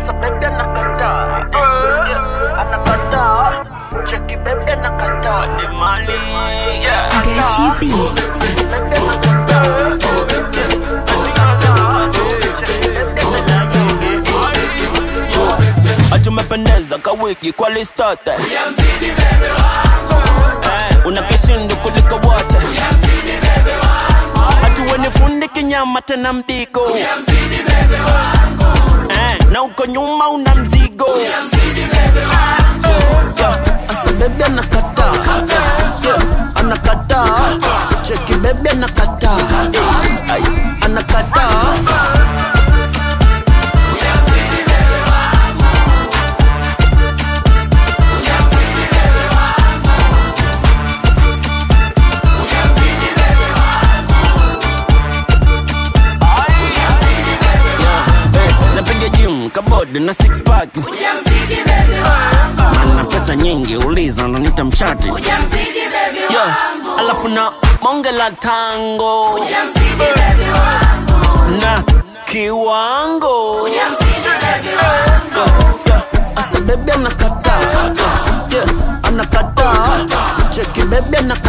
asa bebe anakataa yeah, anakataa cheki bebe anakataa ni mali yeah. Gachi B. Bebe anakataa Atumependeza kawiki kwa listote Eh, una kishindu kuliko wote hatuwenifundi kinyama tena mdigo Eh, na uko nyuma una mzigo Yeah, asa bebe anakataa Yeah, anakataa cheki bebe anakataa Eh, ay, anakataa Eh, napiga gym kabodi na six pack na pesa nyingi uliza nanita mshati yeah. alafu na monge la tango na kiwango yeah. asa bebe anakataa yeah. anakataa cheki bebe anakataa